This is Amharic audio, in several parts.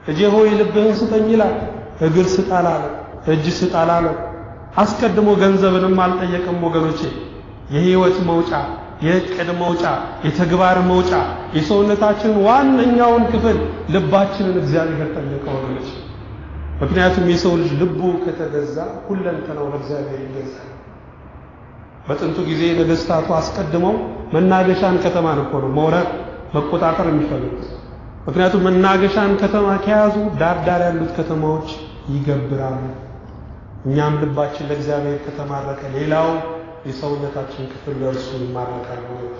ልጄ ሆይ ልብህን ስጠኝ ይላል። እግር ስጥ አላለም፣ እጅ ስጥ አላለም። አስቀድሞ ገንዘብንም አልጠየቅም ወገኖቼ። የህይወት መውጫ፣ የዕቅድ መውጫ፣ የተግባር መውጫ የሰውነታችንን ዋነኛውን ክፍል ልባችንን እግዚአብሔር ጠየቀ ወገኖች። ምክንያቱም የሰው ልጅ ልቡ ከተገዛ ሁለንተናው ለእግዚአብሔር ይገዛል። በጥንቱ ጊዜ ነገስታቱ አስቀድመው መናገሻን ከተማን እኮ ነው መውረር መቆጣጠር የሚፈልጉት። ምክንያቱም መናገሻን ከተማ ከያዙ ዳር ዳር ያሉት ከተማዎች ይገብራሉ። እኛም ልባችን ለእግዚአብሔር ከተማረከ ሌላው የሰውነታችን ክፍል ለእርሱ ይማረካል። ወገኖች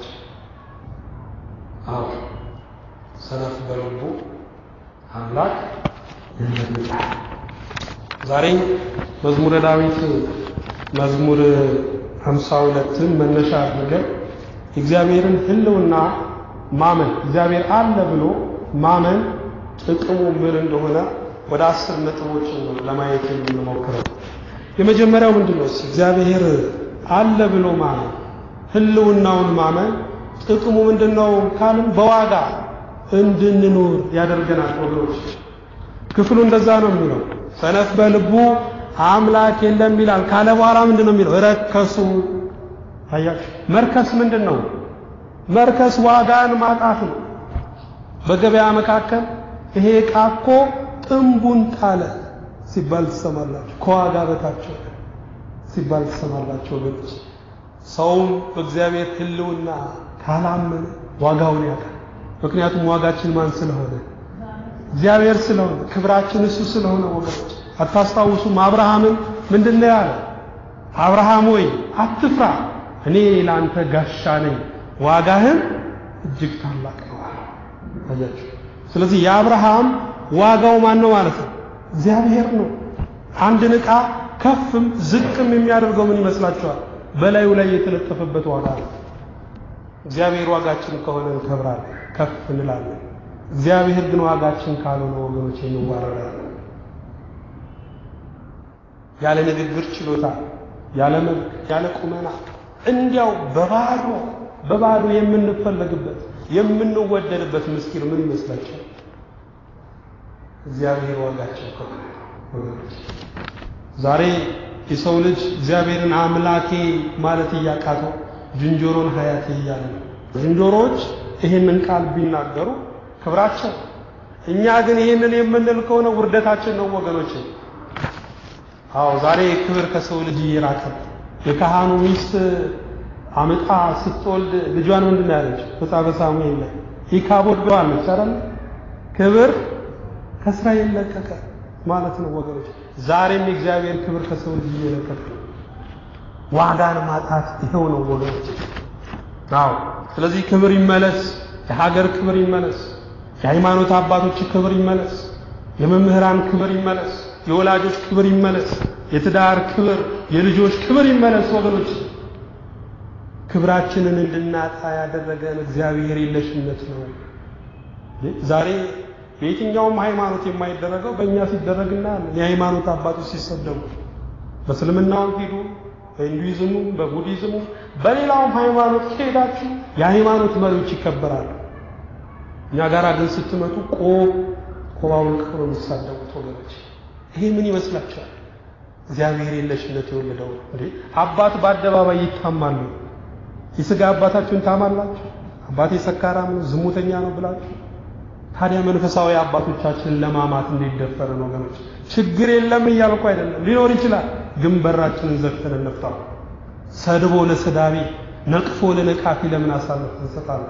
አዎ ሰነፍ በልቡ አምላክ ይመጣል። ዛሬ መዝሙረ ዳዊት መዝሙር ሃምሳ ሁለትን መነሻ አድርገን እግዚአብሔርን ሕልውና ማመን እግዚአብሔር አለ ብሎ ማመን ጥቅሙ ምን እንደሆነ ወደ አስር ነጥቦች ነው ለማየት የምንሞክረው። የመጀመሪያው ምንድን ነው? እግዚአብሔር አለ ብሎ ማመን ሕልውናውን ማመን ጥቅሙ ምንድን ነው ካልን በዋጋ እንድንኖር ያደርገናል ወገኖች። ክፍሉ እንደዛ ነው የሚለው ሰነፍ በልቡ አምላክ የለም ይላል ካለ በኋላ ምንድን ነው የሚለው? ረከሱ። አያችሁ፣ መርከስ ምንድን ነው? መርከስ ዋጋን ማጣት ነው። በገበያ መካከል ይሄ ዕቃ እኮ ጥንቡን ጣለ ሲባል ትሰማላችሁ። ከዋጋ በታች ሲባል ትሰማላችሁ ወገኖች። ሰውም በእግዚአብሔር ሕልውና ካላመነ ዋጋውን ያውቃል። ምክንያቱም ዋጋችን ማን ስለሆነ? እግዚአብሔር ስለሆነ፣ ክብራችን እሱ ስለሆነ ወገኖች አታስታውሱም? አብርሃምን ምንድን ነው ያለ? አብርሃም ሆይ አትፍራ፣ እኔ ለአንተ ጋሻ ነኝ፣ ዋጋህም እጅግ ታላቅ ነው አለ። አያችሁ። ስለዚህ የአብርሃም ዋጋው ማን ነው ማለት ነው? እግዚአብሔር ነው። አንድን ዕቃ ከፍም ዝቅም የሚያደርገው ምን ይመስላችኋል? በላዩ ላይ የተለጠፈበት ዋጋ ነው። እግዚአብሔር ዋጋችን ከሆነ እንከብራለን፣ ከፍ እንላለን። እግዚአብሔር ግን ዋጋችን ካልሆነ ወገኖች እንዋረዳለን። ያለ ንግግር ችሎታ፣ ያለ መልክ፣ ያለ ቁመና እንዲያው በባዶ በባዶ የምንፈለግበት የምንወደድበት ምስኪን ምን ይመስላችኋል? እግዚአብሔር ዋጋቸው ከሆነ ወገኖች ዛሬ የሰው ልጅ እግዚአብሔርን አምላኬ ማለት እያቃተው ዝንጀሮን ሀያቴ እያለ ነው። ዝንጀሮዎች ይህንን ቃል ቢናገሩ ክብራቸው፣ እኛ ግን ይህንን የምንል ከሆነ ውርደታችን ነው ወገኖች። አዎ ዛሬ ክብር ከሰው ልጅ እየራቀ የካህኑ ሚስት አመጣ ስትወልድ ልጇን ምንድን ያለች መጽሐፈ ሳሙኤል ላይ ኢካቦድ ብለዋለች አይደል? ክብር ከእስራኤል ለቀቀ ማለት ነው ወገኖች። ዛሬም የእግዚአብሔር ክብር ከሰው ልጅ እየለቀቀ ነው። ዋጋን ማጣት ይኸው ነው ወገኖች። አዎ ስለዚህ ክብር ይመለስ፣ የሀገር ክብር ይመለስ፣ የሃይማኖት አባቶች ክብር ይመለስ፣ የመምህራን ክብር ይመለስ፣ የወላጆች ክብር ይመለስ፣ የትዳር ክብር፣ የልጆች ክብር ይመለስ ወገኖች። ክብራችንን እንድናጣ ያደረገን እግዚአብሔር የለሽነት ነው። ዛሬ በየትኛውም ሃይማኖት የማይደረገው በእኛ ሲደረግ እናያለን። የሃይማኖት አባቶች ሲሰደቡ በእስልምናውም ሂዱ፣ በሂንዱይዝሙ፣ በቡዲዝሙ፣ በሌላውም ሃይማኖት ከሄዳችሁ የሃይማኖት መሪዎች ይከበራሉ። እኛ ጋር ግን ስትመጡ ቆብ ቆባውን ቀሮ የሚሳደቡት ወገኖች፣ ይሄ ምን ይመስላችኋል? እግዚአብሔር የለሽነት የወለደው እንዴ! አባት በአደባባይ ይታማሉ። የሥጋ አባታችሁን ታማላችሁ። አባቴ ሰካራም ነው፣ ዝሙተኛ ነው ብላችሁ ታዲያ መንፈሳዊ አባቶቻችንን ለማማት እንዲደፈር ነው ወገኖች። ችግር የለም እያልኩ አይደለም፣ ሊኖር ይችላል። ግን በራችንን ዘግተን እንፍታው። ሰድቦ ለሰዳቢ ነቅፎ ለነቃፊ ለምን አሳልፈን እንሰጣለን?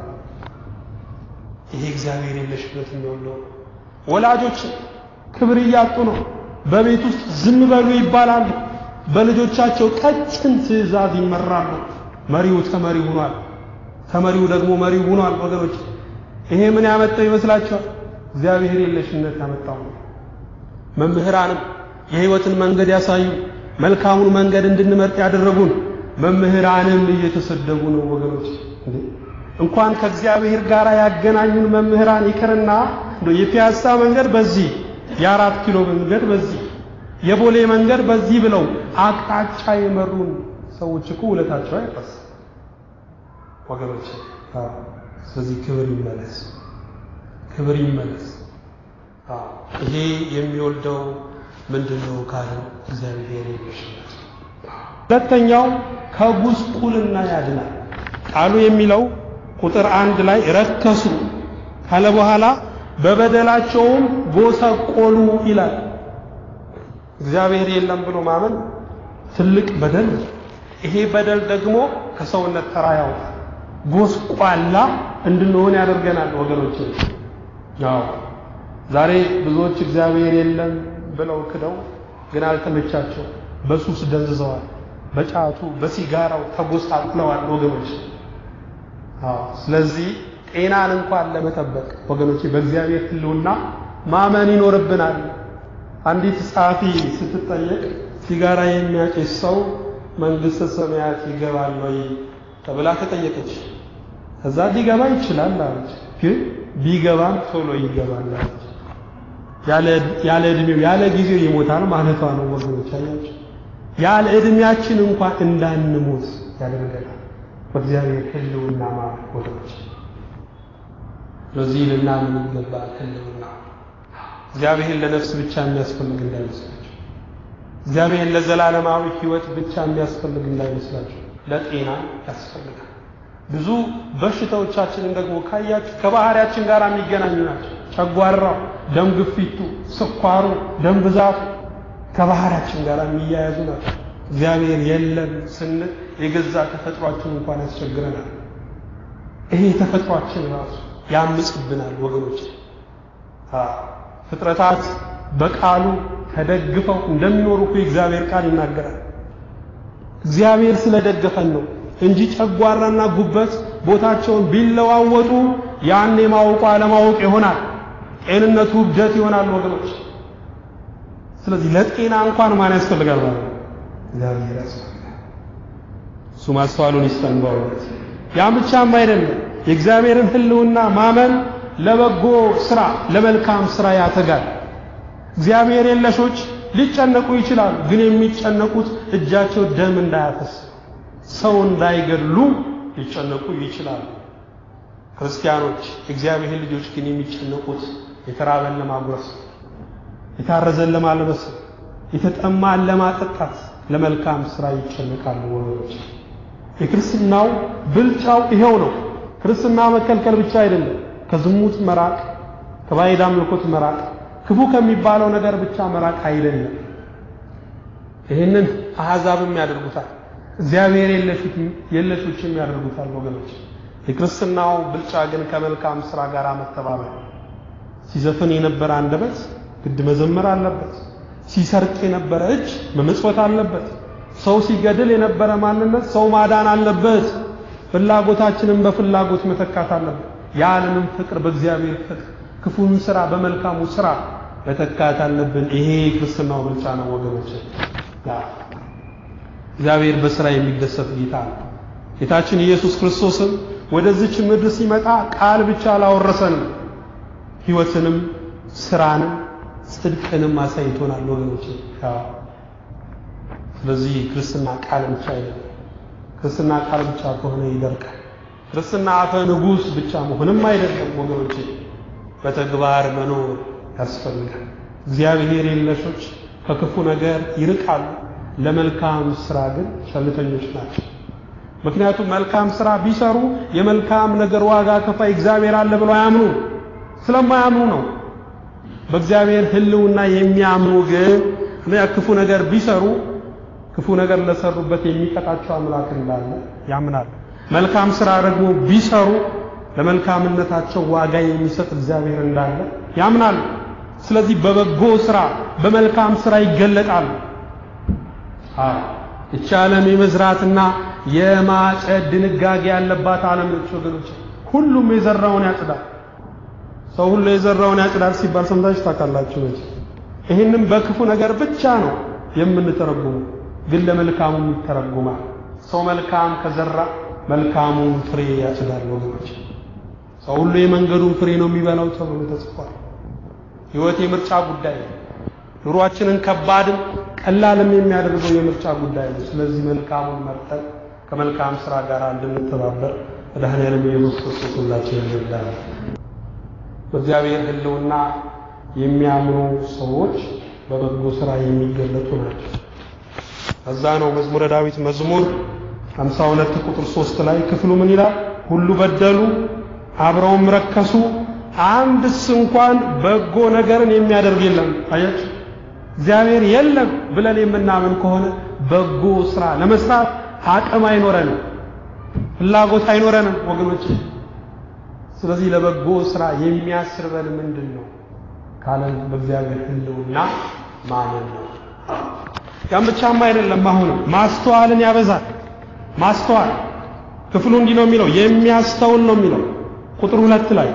ይሄ እግዚአብሔር የለሽነት የሚወለው ወላጆች ክብር እያጡ ነው። በቤት ውስጥ ዝም በሉ ይባላሉ። በልጆቻቸው ቀጭን ትዕዛዝ ይመራሉ። መሪው ተመሪ ሆኗል። ተመሪው ደግሞ መሪው ሆኗል ወገኖች ይሄ ምን ያመጣው ይመስላችኋል? እግዚአብሔር የለሽነት ያመጣው ነው። መምህራንም የሕይወትን መንገድ ያሳዩ መልካሙን መንገድ እንድንመርጥ ያደረጉን መምህራንም እየተሰደቡ ነው ወገኖች። እንኳን ከእግዚአብሔር ጋር ያገናኙን መምህራን ይቅርና እንደው የፒያሳ መንገድ በዚህ የአራት ኪሎ መንገድ በዚህ የቦሌ መንገድ በዚህ ብለው አቅጣጫ የመሩን ሰዎች እኮ ውለታቸው አይፈስ ወገኖች። ስለዚህ ክብር ይመለስ፣ ክብር ይመለስ። ይሄ የሚወልደው ምንድን ነው ካለ እግዚአብሔር የለሽነት። ሁለተኛው ከጉስቁልና ያድናል። ቃሉ የሚለው ቁጥር አንድ ላይ ረከሱ ካለ በኋላ በበደላቸውም ጎሰቆሉ ይላል። እግዚአብሔር የለም ብሎ ማመን ትልቅ በደል ነው። ይሄ በደል ደግሞ ከሰውነት ተራ ያወጣል። ጎስቋላ እንድንሆን ያደርገናል ወገኖች። ያው ዛሬ ብዙዎች እግዚአብሔር የለም ብለው ክደው ግን አልተመቻቸው፣ በሱስ ደንዝዘዋል፣ በጫቱ በሲጋራው ተጎሳቅለዋል ወገኖች። አዎ ስለዚህ ጤናን እንኳን ለመጠበቅ ወገኖች በእግዚአብሔር ሕልውና ማመን ይኖርብናል። አንዲት ጸሐፊ ስትጠየቅ ሲጋራ የሚያጨስ ሰው መንግሥተ ሰማያት ይገባል ወይ ተብላ ተጠየቀች። ከዛ ሊገባ ይችላል አለች። ግን ቢገባም ቶሎ ይገባል አለች። ያለ እድሜው ያለ ጊዜው ይሞታል ማለቷ ነው ወገኖች። አያችሁ፣ ያለ እድሜያችን እንኳን እንዳንሞት ያደርገናል በእግዚአብሔር ሕልውና ማለት ወገኖች። ስለዚህ ልናምን ይገባል ሕልውና እግዚአብሔር ለነፍስ ብቻ የሚያስፈልግ እንዳይመስላችሁ። እግዚአብሔር ለዘላለማዊ ሕይወት ብቻ የሚያስፈልግ እንዳይመስላችሁ፣ ለጤና ያስፈልጋል። ብዙ በሽታዎቻችንን ደግሞ ካያችሁ ከባህሪያችን ጋር የሚገናኙ ናቸው። ጨጓራው፣ ደም ግፊቱ፣ ስኳሩ፣ ደም ብዛቱ ከባህሪያችን ጋር የሚያያዙ ናቸው። እግዚአብሔር የለም ስንል የገዛ ተፈጥሯችን እንኳን ያስቸግረናል። ይሄ ተፈጥሯችን ራሱ ያምጽብናል ወገኖች። ፍጥረታት በቃሉ ተደግፈው እንደሚኖሩ እኮ የእግዚአብሔር ቃል ይናገራል። እግዚአብሔር ስለደገፈን ነው እንጂ ጨጓራና ጉበት ቦታቸውን ቢለዋወጡ ያን የማወቁ አለማወቅ ይሆናል። ጤንነቱ እብደት ይሆናል ወገኖች። ስለዚህ ለጤና እንኳን ማን ያስፈልጋል ማለት ነው? እግዚአብሔር ያስፈልጋል። እሱ ማስተዋሉን ይስጠን በእውነት። ያ ብቻም አይደለም የእግዚአብሔርን ሕልውና ማመን ለበጎ ስራ ለመልካም ስራ ያተጋል። እግዚአብሔር የለሾች ሊጨነቁ ይችላሉ፣ ግን የሚጨነቁት እጃቸው ደም እንዳያፈስ ሰው እንዳይገድሉ ሊጨነቁ ይችላሉ። ክርስቲያኖች የእግዚአብሔር ልጆች ግን የሚጨነቁት የተራበን ለማጉረስ፣ የታረዘን ለማልበስ፣ የተጠማን ለማጠጣት፣ ለመልካም ስራ ይጨነቃሉ ወገኖች። የክርስትናው ብልጫው ይሄው ነው። ክርስትና መከልከል ብቻ አይደለም፣ ከዝሙት መራቅ፣ ከባዕድ አምልኮት መራቅ፣ ክፉ ከሚባለው ነገር ብቻ መራቅ አይደለም። ይህንን አሕዛብም ያደርጉታል፣ እግዚአብሔር የለሾችም ያደርጉታል ወገኖች። የክርስትናው ብልጫ ግን ከመልካም ስራ ጋር መተባበር። ሲዘፍን የነበረ አንደበት ግድ መዘመር አለበት። ሲሰርቅ የነበረ እጅ መመጽወት አለበት። ሰው ሲገድል የነበረ ማንነት ሰው ማዳን አለበት። ፍላጎታችንን በፍላጎት መተካት አለበት። የዓለምን ፍቅር በእግዚአብሔር ፍቅር፣ ክፉን ስራ በመልካሙ ስራ መተካት አለብን። ይሄ ክርስትናው ብልጫ ነው ወገኖች። እግዚአብሔር በስራ የሚደሰት ጌታ ነው። ጌታችን ኢየሱስ ክርስቶስም ወደዚች ምድር ሲመጣ ቃል ብቻ አላወረሰንም፣ ሕይወትንም ስራንም ጽድቅንም አሳይቶናል ወገኖች። ስለዚህ ክርስትና ቃል ብቻ አይደለም። ክርስትና ቃል ብቻ ከሆነ ይደርቃል። ክርስትና አፈ ንጉሥ ብቻ መሆንም አይደለም ወገኖች፣ በተግባር መኖር ያስፈልጋል። እግዚአብሔር የለሾች ከክፉ ነገር ይርቃሉ፣ ለመልካም ስራ ግን ቸልተኞች ናቸው። ምክንያቱም መልካም ስራ ቢሰሩ የመልካም ነገር ዋጋ ከፋይ እግዚአብሔር አለ ብለው አያምኑ። ስለማያምኑ ነው። በእግዚአብሔር ሕልውና የሚያምኑ ግን ክፉ ነገር ቢሰሩ ክፉ ነገር ለሰሩበት የሚቀጣቸው አምላክ እንዳለ ያምናል። መልካም ስራ ደግሞ ቢሰሩ ለመልካምነታቸው ዋጋ የሚሰጥ እግዚአብሔር እንዳለ ያምናሉ። ስለዚህ በበጎ ስራ በመልካም ስራ ይገለጣሉ። አዎ እቺ ዓለም የመዝራትና የማጨድ ድንጋጌ ያለባት ዓለም ነች ወገኖች። ሁሉም የዘራውን ያጭዳል። ሰው ሁሉ የዘራውን ያጭዳል ሲባል ሰምታችሁ ታውቃላችሁ ነች። ይህንም በክፉ ነገር ብቻ ነው የምንተረጉመው፣ ግን ለመልካሙም ይተረጉማል። ሰው መልካም ከዘራ መልካሙን ፍሬ ያጭዳል ወገኖች። ሰው ሁሉ የመንገዱን ፍሬ ነው የሚበላው ተብሎ ተጽፏል። ሕይወት የምርጫ ጉዳይ ነው። ኑሯችንን ከባድም ቀላልም የሚያደርገው የምርጫ ጉዳይ ነው። ስለዚህ መልካሙን መርጠን ከመልካም ስራ ጋር እንድንተባበር መድኃኔዓለም ኢየሱስ ክርስቶስ ሁላችንን ይርዳል። በእግዚአብሔር ሕልውና የሚያምኑ ሰዎች በበጎ ስራ የሚገለጡ ናቸው። ከዛ ነው መዝሙረ ዳዊት መዝሙር 52 ቁጥር 3 ላይ ክፍሉ ምን ይላል? ሁሉ በደሉ አብረውም ረከሱ፣ አንድስ እንኳን በጎ ነገርን የሚያደርግ የለም። አያችሁ፣ እግዚአብሔር የለም ብለን የምናምን ከሆነ በጎ ስራ ለመስራት አቅም አይኖረንም፣ ፍላጎት አይኖረንም ወገኖች። ስለዚህ ለበጎ ስራ የሚያስርበን ምንድን ነው ካለን በእግዚአብሔር ሕልውና ማመን ነው። ያም ብቻም አይደለም፣ አሁንም ማስተዋልን ያበዛል። ማስተዋል ክፍሉ እንዲህ ነው የሚለው የሚያስተውል ነው የሚለው ቁጥር ሁለት ላይ